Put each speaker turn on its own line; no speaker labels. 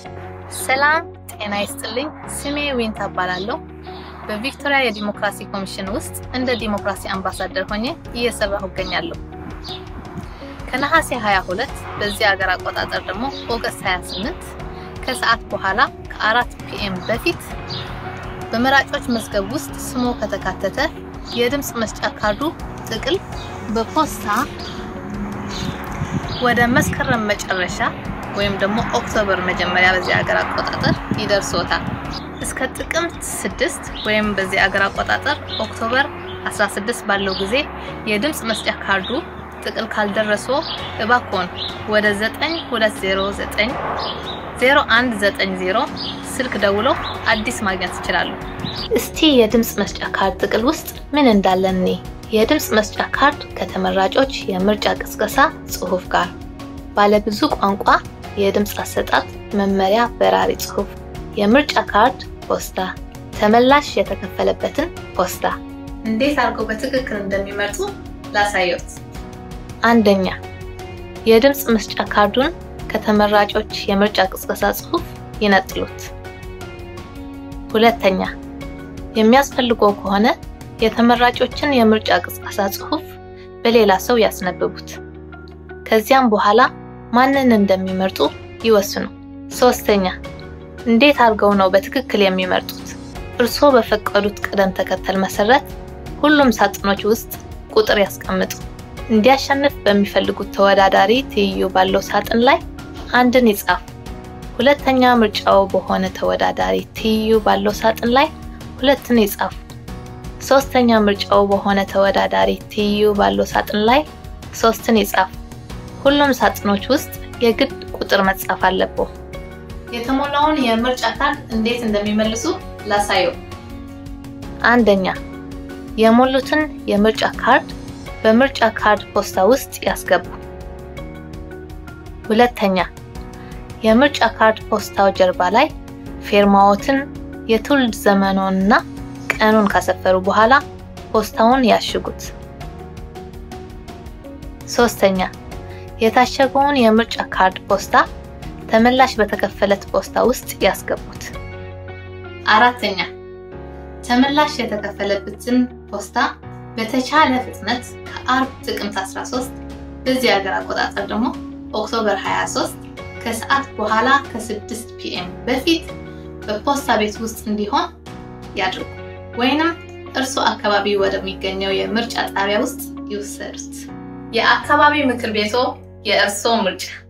ሰላም ጤና ይስጥልኝ። ስሜ ዊንታ እባላለሁ። በቪክቶሪያ የዲሞክራሲ ኮሚሽን ውስጥ እንደ ዲሞክራሲ አምባሳደር ሆኜ እየሰራሁ እገኛለሁ። ከነሐሴ 22 በዚህ ሀገር አቆጣጠር ደግሞ ኦገስት 28 ከሰዓት በኋላ ከአራት ፒኤም በፊት በመራጮች መዝገብ ውስጥ ስሞ ከተካተተ የድምፅ መስጫ ካርዱ ጥቅል በፖስታ ወደ መስከረም መጨረሻ ወይም ደግሞ ኦክቶበር መጀመሪያ በዚህ ሀገር አቆጣጠር ይደርሶታል። እስከ ጥቅምት 6 ወይም በዚህ ሀገር አቆጣጠር ኦክቶበር 16 ባለው ጊዜ የድምፅ መስጫ ካርዱ ጥቅል ካልደረሶ እባክዎን ወደ 9209 0190 ስልክ ደውለው አዲስ ማግኘት ይችላሉ። እስቲ የድምፅ መስጫ ካርድ ጥቅል ውስጥ ምን እንዳለ እኔ የድምፅ መስጫ ካርድ ከተመራጮች የምርጫ ቅስቀሳ ጽሑፍ ጋር ባለብዙ ቋንቋ የድምፅ አሰጣጥ መመሪያ በራሪ ጽሑፍ፣ የምርጫ ካርድ ፖስታ፣ ተመላሽ የተከፈለበትን ፖስታ። እንዴት አድርገው በትክክል እንደሚመርጡ ላሳየት። አንደኛ የድምፅ መስጫ ካርዱን ከተመራጮች የምርጫ ቅስቀሳ ጽሑፍ ይነጥሉት። ሁለተኛ የሚያስፈልገው ከሆነ የተመራጮችን የምርጫ ቅስቀሳ ጽሑፍ በሌላ ሰው ያስነብቡት። ከዚያም በኋላ ማንን እንደሚመርጡ ይወስኑ። ሶስተኛ እንዴት አድርገው ነው በትክክል የሚመርጡት? እርስዎ በፈቀዱት ቅደም ተከተል መሰረት ሁሉም ሳጥኖች ውስጥ ቁጥር ያስቀምጡ። እንዲያሸንፍ በሚፈልጉት ተወዳዳሪ ትይዩ ባለው ሳጥን ላይ አንድን ይጻፉ። ሁለተኛ ምርጫው በሆነ ተወዳዳሪ ትይዩ ባለው ሳጥን ላይ ሁለትን ይጻፉ። ሶስተኛ ምርጫው በሆነ ተወዳዳሪ ትይዩ ባለው ሳጥን ላይ ሶስትን ይጻፉ። ሁሉም ሳጥኖች ውስጥ የግድ ቁጥር መጻፍ አለብዎ። የተሞላውን የምርጫ ካርድ እንዴት እንደሚመልሱ ላሳየው። አንደኛ የሞሉትን የምርጫ ካርድ በምርጫ ካርድ ፖስታ ውስጥ ያስገቡ። ሁለተኛ የምርጫ ካርድ ፖስታው ጀርባ ላይ ፌርማዎትን፣ የትውልድ ዘመኖንና ቀኑን ካሰፈሩ በኋላ ፖስታውን ያሽጉት። ሶስተኛ የታሸገውን የምርጫ ካርድ ፖስታ ተመላሽ በተከፈለት ፖስታ ውስጥ ያስገቡት። አራተኛ ተመላሽ የተከፈለበትን ፖስታ በተቻለ ፍጥነት ከአርብ ጥቅምት 13 በዚህ ሀገር አቆጣጠር ደግሞ ኦክቶበር 23 ከሰዓት በኋላ ከ6 ፒኤም በፊት በፖስታ ቤት ውስጥ እንዲሆን ያድርጉ፣ ወይንም እርሱ አካባቢ ወደሚገኘው የምርጫ ጣቢያ ውስጥ ይውሰዱት። የአካባቢ ምክር ቤቶ የእርስዎ ምርጫ